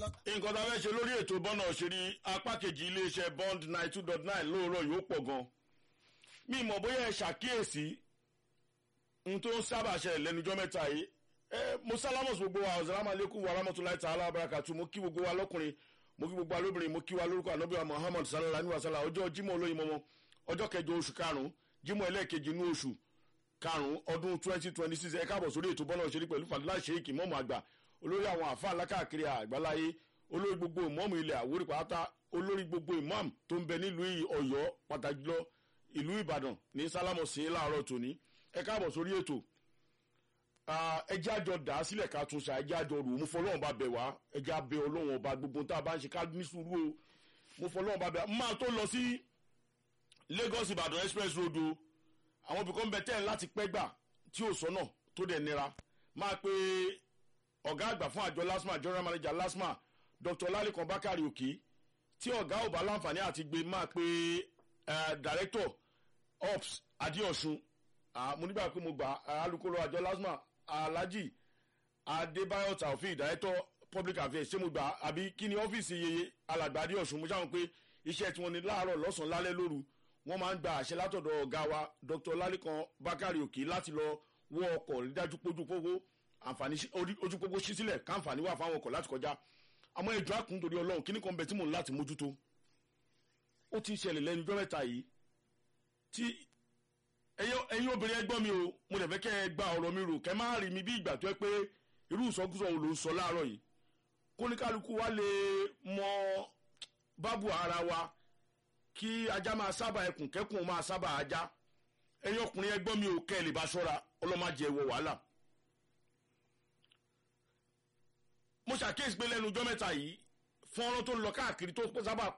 nǹkan tá a fẹ́ ṣe lórí ètò bọ́nà òṣèré apá kejì iléeṣẹ́ bond nine two dot nine lóòrọ̀ yóò pọ̀ gan mi mọ̀ bóyá ẹ ṣàkíyèsí n tó ń sábà ṣẹlẹ̀ lẹ́nujọ́ mẹ́ta yìí ẹ mo sálámọ̀ sí gbogbo wa ọ̀sálàmù alẹ́kùn wa rahmatulahi ta'ala abarakatu mo kí gbogbo wa lọ́kùnrin mo kí gbogbo wa lóbìnrin mo kí wa lórúkọ ànábìyà muhammad sallallahu alayhi wa sallam ọjọ́ jimoh olóyin mọ́mọ́ ọjọ́ kẹjọ oṣù karùn-ún jimoh ẹlẹ́ẹ̀kejì inú oṣù karùn-ún ọdún twenty twenty six ẹ káàbọ̀ sórí ètò bọ́nà òṣèré pẹ̀lú fàdúrà sheik mọ́mọ́ àgbà olórí àwọn àfa alákàkiri àgbáláyé olórí gbogbo ìmọ̀ọ́mù ilẹ̀ àwórí pátá olórí gbogbo ìmọ̀ọ́mù tó ń bẹ nílùú ọ̀yọ́ pàtàkì lọ ìlú ìbàdàn ní sálámọ̀ sí láàárọ̀ tòní ẹ káàbọ̀ sórí ètò ẹjẹ́ àjọ dà á sílẹ̀ ká tún ṣá ẹjẹ́ àjọ rò ó mo fọlọ́run bá bẹ̀ wá ẹjẹ́ abẹ ọlọ́run ọba gbogbo tá a bá ń ṣe ká ní sùúrù o mo fọlọ́run bá bẹ̀ wá máa tó lọ sí lagos ìbàdàn express road o àwọn ibìkan ń bẹ tẹ́ ẹ̀ láti pẹ́ gbà tí ò sọ́nà tó dẹ̀ nira máa pe ọ̀gá àgbà fún àjọ lasma general manager lasma dr lalikan bakari òkè tí ọ̀gá ò bá láǹfààní àti gbé máa pe director ops adéọ̀sùn mo nígbà pé mo gbà alukoro àjọ lasma alhaji adébáyọ̀ taofik director public affairs ṣé mo gbà àbí kí ni ọ́fíìsì yeye alàgbà adéọ̀sùn mo ṣàwọn pé iṣẹ́ tí wọ́n ní láàárọ̀ lọ́sàn-án lálẹ́ lóru wọ́n máa ń gba àṣẹ látọ̀dọ̀ ọ̀gá wa dr lalikan bakari òkè láti lọ wọ ọkọ̀ rí dájú pójú pógó àǹfààní ojú pópó ṣí sílẹ̀ káǹfààní wà fáwọn ọkọ̀ láti kọjá àmọ́ ìjọ àkùn torí ọlọ́run kíní kan bẹ tí mò ń láti mójútó ó ti ṣẹlẹ̀ lẹ́nu ọjọ́ mẹ́ta yìí tí ẹ̀yin obìnrin ẹgbọ́n mi o mo dẹ̀ fẹ́ kẹ́ ẹ gba ọ̀rọ̀ mi rò kẹ́ má rí mi bí ìgbà tó ẹ pé irú ìsọkúsọ òun ló ń sọ láàárọ̀ yìí kóníkálukú wa lè mọ bábù ara wa kí ajá máa sábà ẹkùn kẹ́kùn máa sábà ajá ẹ̀yin ọkùnrin ẹgbọ́n mi ò kẹ́ ẹ lè bá ṣọ́ra ọlọ́màjẹ wọ wàhálà. mo ṣàkíyèsí pé lẹ́nu ọjọ́ mẹ́ta yìí fọ́nrán tó ń lọ káàkiri tó sábà